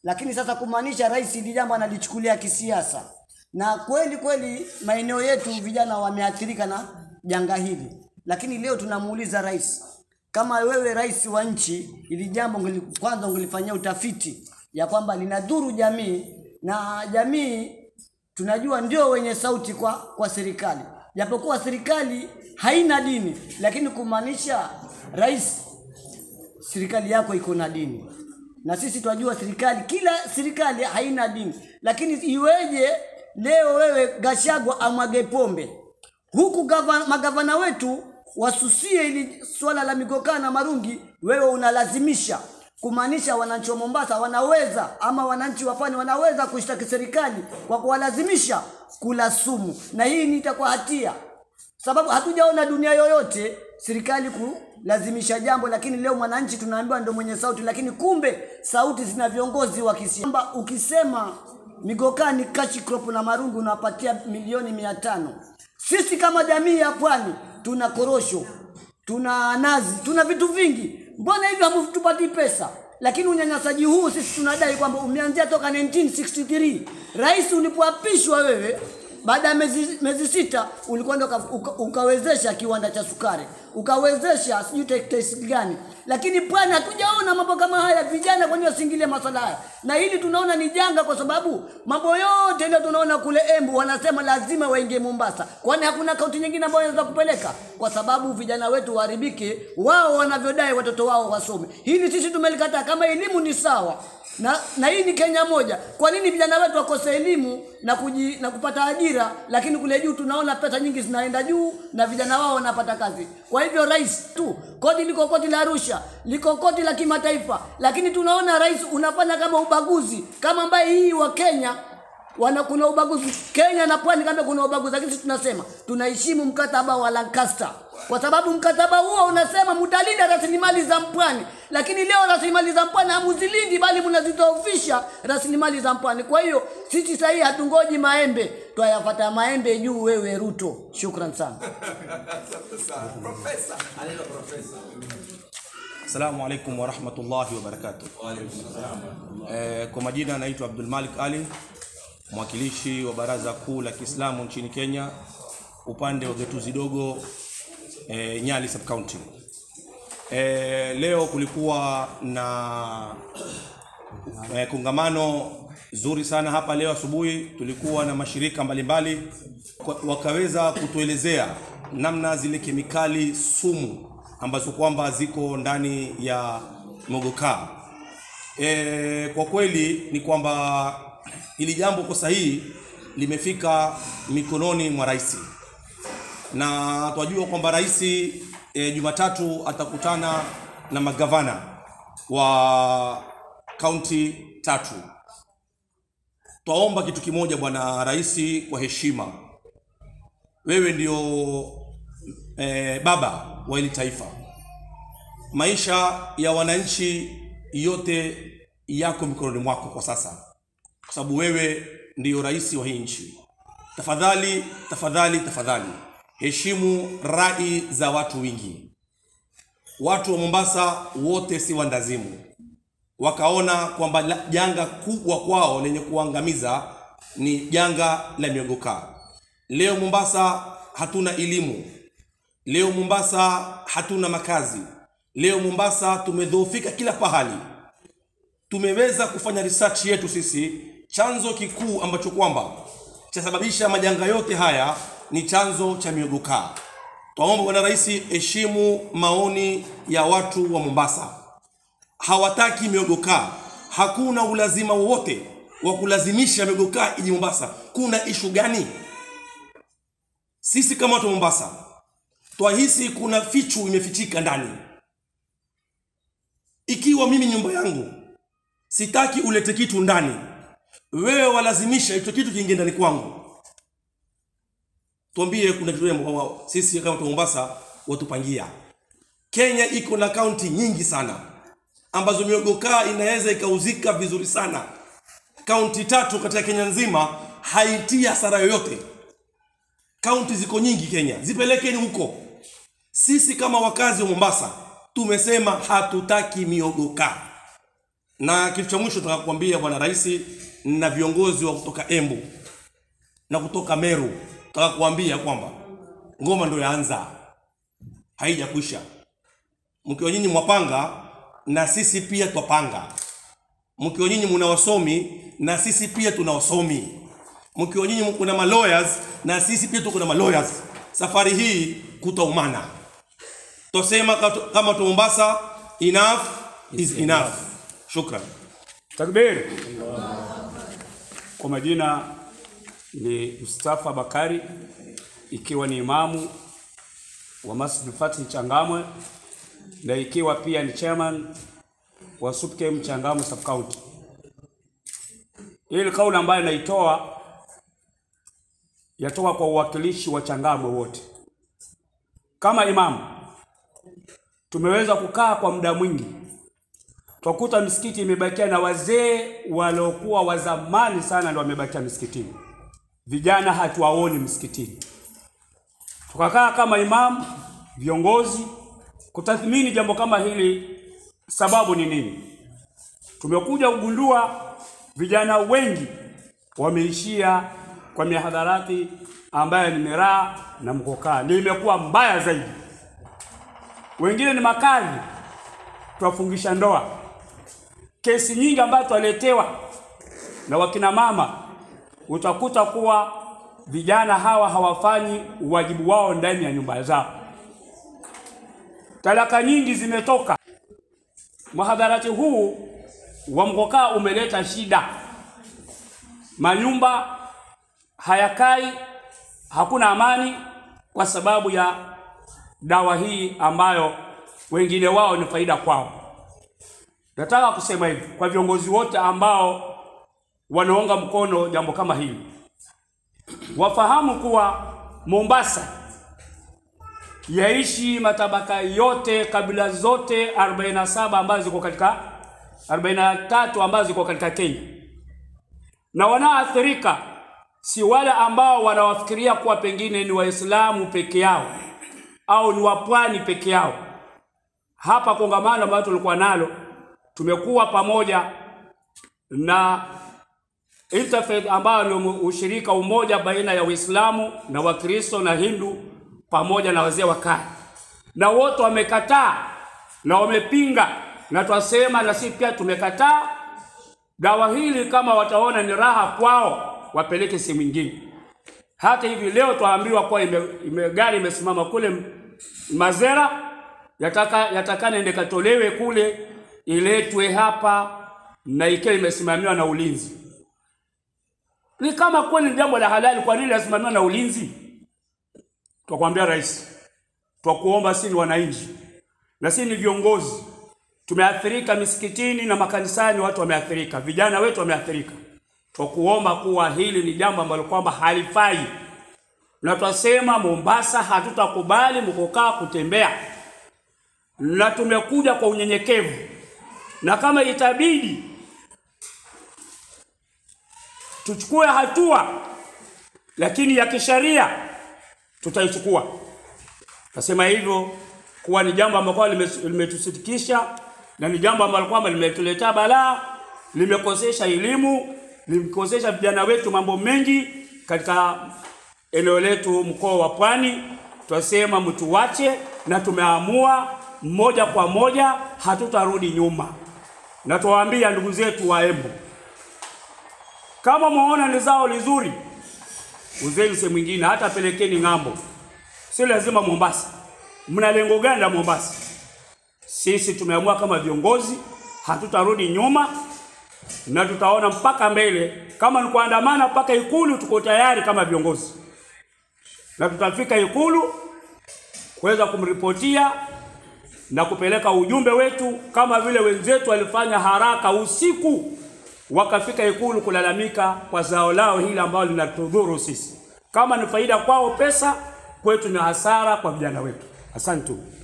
lakini sasa kumaanisha rais hili jambo analichukulia kisiasa, na kweli kweli maeneo yetu vijana wameathirika na janga hili, lakini leo tunamuuliza rais, kama wewe rais wa nchi, ili jambo ungeli- kwanza ungelifanyia utafiti ya kwamba linadhuru jamii na jamii tunajua ndio wenye sauti kwa kwa serikali, japokuwa serikali haina dini, lakini kumaanisha rais serikali yako iko na dini, na sisi tunajua serikali, kila serikali haina dini, lakini iweje leo wewe Gashagwa amwage pombe huku gava, magavana wetu wasusie ili swala la migokaa na marungi, wewe unalazimisha kumaanisha wananchi wa Mombasa wanaweza ama wananchi wa pwani wanaweza kushtaki serikali kwa kuwalazimisha kula sumu, na hii ni itakuwa hatia sababu hatujaona dunia yoyote serikali kulazimisha jambo, lakini leo mwananchi tunaambiwa ndo mwenye sauti, lakini kumbe sauti zina viongozi wa kisiasa. Kwamba ukisema migokani kashi crop na marungu unapatia milioni mia tano. Sisi kama jamii ya pwani tuna korosho, tuna nazi, tuna vitu vingi, mbona hivyo hamtupatii pesa? Lakini unyanyasaji huu sisi tunadai kwamba umeanzia toka 1963 rais ulipoapishwa wewe baada ya miezi, miezi sita ulikwenda uka, uka, ukawezesha kiwanda cha sukari ukawezesha sijui teksi gani, lakini pwani hatujaona mambo kama haya. Vijana kwani wasingilie masala haya? Na hili tunaona ni janga, kwa sababu mambo yote leo tunaona kule Embu wanasema lazima waingie Mombasa, kwani hakuna kaunti nyingine ambayo inaweza kupeleka, kwa sababu vijana wetu waharibike, wao wanavyodai watoto wao wasome. Hili sisi tumelikataa. Kama elimu ni sawa na, na hii ni Kenya moja. Kwa nini vijana wetu wakose elimu na, kuji, na kupata ajira, lakini kule juu tunaona pesa nyingi zinaenda juu na vijana wao wanapata kazi. Kwa hivyo rais tu, koti liko koti la Arusha, liko koti la kimataifa, lakini tunaona rais unafanya kama ubaguzi, kama ambaye hii wa Kenya wana kuna ubaguzi Kenya na pwani, kama kuna ubaguzi, lakini sisi tunasema tunaheshimu mkataba wa Lancaster kwa sababu mkataba huo unasema mtalinda rasilimali za mpwani, lakini leo rasilimali za mpwani hamuzilindi, bali mnazidhoofisha rasilimali za mpwani. Kwa hiyo sisi sahii hatungoji maembe, twayapata maembe juu. Wewe Ruto, shukran sana. Assalamu alaikum warahmatullahi wabarakatuh. Eh, kwa majina naitwa Abdul Malik Ali, mwakilishi wa Baraza Kuu la Kiislamu nchini Kenya, upande wa gatuzi dogo eh, Nyali sub county. Eh, leo kulikuwa na eh, kongamano zuri sana hapa leo asubuhi. Tulikuwa na mashirika mbalimbali kwa- wakaweza kutuelezea namna zile kemikali sumu ambazo kwamba ziko ndani ya mogokaa. E, kwa kweli ni kwamba hili jambo kwa sahihi limefika mikononi mwa rais na twajua kwamba rais e, Jumatatu atakutana na magavana wa kaunti tatu. Twaomba kitu kimoja, bwana rais, kwa heshima, wewe ndio e, baba wa hili taifa. Maisha ya wananchi yote yako mikononi mwako kwa sasa, kwa sababu wewe ndiyo rais wa hii nchi. Tafadhali, tafadhali, tafadhali heshimu rai za watu wingi. Watu wa Mombasa wote si wandazimu, wakaona kwamba la- janga kubwa kwao lenye kuangamiza ni janga la miogokaa. Leo Mombasa hatuna elimu, leo Mombasa hatuna makazi, leo Mombasa tumedhoofika kila pahali. Tumeweza kufanya research yetu sisi, chanzo kikuu ambacho kwamba chasababisha majanga yote haya ni chanzo cha miogokaa. Twaomba bwana rais, heshimu maoni ya watu wa Mombasa. Hawataki miogokaa, hakuna ulazima wowote wa kulazimisha miogokaa iji Mombasa. Kuna ishu gani? Sisi kama watu wa Mombasa twahisi kuna fichu imefichika ndani. Ikiwa mimi nyumba yangu sitaki ulete kitu ndani, wewe walazimisha hicho kitu kiingie ndani kwangu, tuambie kuna kitu gani ambao sisi kama watu wa Mombasa watupangia. Kenya iko na kaunti nyingi sana ambazo miogokaa inaweza ikauzika vizuri sana. Kaunti tatu katika Kenya nzima haitii hasara yoyote. Kaunti ziko nyingi Kenya, zipelekeni huko. Sisi kama wakazi wa Mombasa tumesema hatutaki miogokaa Na kitu cha mwisho nataka kukwambia bwana rais na viongozi wa kutoka Embu na kutoka Meru, nataka kuambia kwamba ngoma ndio yaanza, haijakwisha. Mkiwa nyinyi mwapanga na sisi pia twapanga. Mkiwa nyinyi muna wasomi na sisi pia tuna wasomi. Mkiwa nyinyi kuna malawyers na sisi pia tuko na malawyers. Safari hii kutaumana. Tosema kato- kama tu Mombasa, enough is enough. Shukran. Takbir. Kwa majina ni Mustafa Bakari, ikiwa ni imamu wa Masjid Fatih Changamwe na ikiwa pia ni chairman wa SUPKEM Changamwe Sub County. Hili kauli ambayo naitoa yatoka kwa uwakilishi wa Changamwe wote. Kama imamu tumeweza kukaa kwa muda mwingi twakuta misikiti imebakia na wazee waliokuwa wa zamani sana ndio wamebakia misikitini, vijana hatuwaoni msikitini. Tukakaa kama imamu, viongozi kutathmini jambo kama hili, sababu ni nini? Tumekuja kugundua vijana wengi wameishia kwa mihadharati ambayo ni miraa na mkokaa, ndio imekuwa mbaya zaidi. Wengine ni makali, twafungisha ndoa kesi nyingi ambazo twaletewa na wakina mama, utakuta kuwa vijana hawa hawafanyi uwajibu wao ndani ya nyumba zao. Talaka nyingi zimetoka. Mhadharati huu wa mkokaa umeleta shida, manyumba hayakai, hakuna amani kwa sababu ya dawa hii ambayo wengine wao ni faida kwao. Nataka kusema hivi kwa viongozi wote ambao wanaunga mkono jambo kama hili, wafahamu kuwa Mombasa yaishi matabaka yote, kabila zote 47 ambazo ziko katika 43 ambazo ziko katika Kenya, na wanaoathirika si wale ambao wanawafikiria kuwa pengine ni Waislamu peke yao au ni wapwani peke yao. Hapa kongamano ambalo tulikuwa nalo tumekuwa pamoja na Interfaith ambayo ni ushirika umoja baina ya Uislamu na Wakristo na Hindu pamoja na wazee wa kaya, na wote wamekataa na wamepinga, na twasema na sisi pia tumekataa dawa hili. Kama wataona ni raha kwao, wapeleke sehemu nyingine. Hata hivi leo twaambiwa kuwa ime, ime, gari imesimama kule Mazera, yataka yatakana ende katolewe kule iletwe hapa na ikiwa imesimamiwa na ulinzi. Ni kama kweli ni jambo la halali, kwa nini lasimamiwa na ulinzi? Twakwambia rais, twakuomba, si ni wananchi na si ni viongozi, tumeathirika misikitini na makanisani, watu wameathirika, vijana wetu wameathirika. Twakuomba kuwa hili ni jambo ambalo kwamba halifai, na twasema Mombasa hatutakubali mkokaa kutembea, na tumekuja kwa unyenyekevu na kama itabidi tuchukue hatua, lakini ya kisheria tutaichukua. Nasema hivyo kuwa ni jambo ambalo limetusitikisha na ni jambo ambalo kwamba limetuletea balaa, limekosesha elimu, limekosesha vijana wetu mambo mengi katika eneo letu mkoa wa Pwani. Twasema mtuwache, na tumeamua moja kwa moja hatutarudi nyuma na tuwaambia ndugu zetu wa Embu, kama mwaona ni zao lizuri, uzeni sehemu nyingine, hata pelekeni ng'ambo, si lazima Mombasa. Mna lengo gani la Mombasa? Sisi tumeamua kama viongozi, hatutarudi nyuma na tutaona mpaka mbele. Kama ni kuandamana mpaka Ikulu, tuko tayari kama viongozi, na tutafika Ikulu kuweza kumripotia na kupeleka ujumbe wetu kama vile wenzetu walifanya haraka usiku wakafika Ikulu kulalamika kwa zao lao hili ambalo linatudhuru sisi. Kama ni faida kwao pesa, kwetu ni hasara kwa vijana wetu. Asante.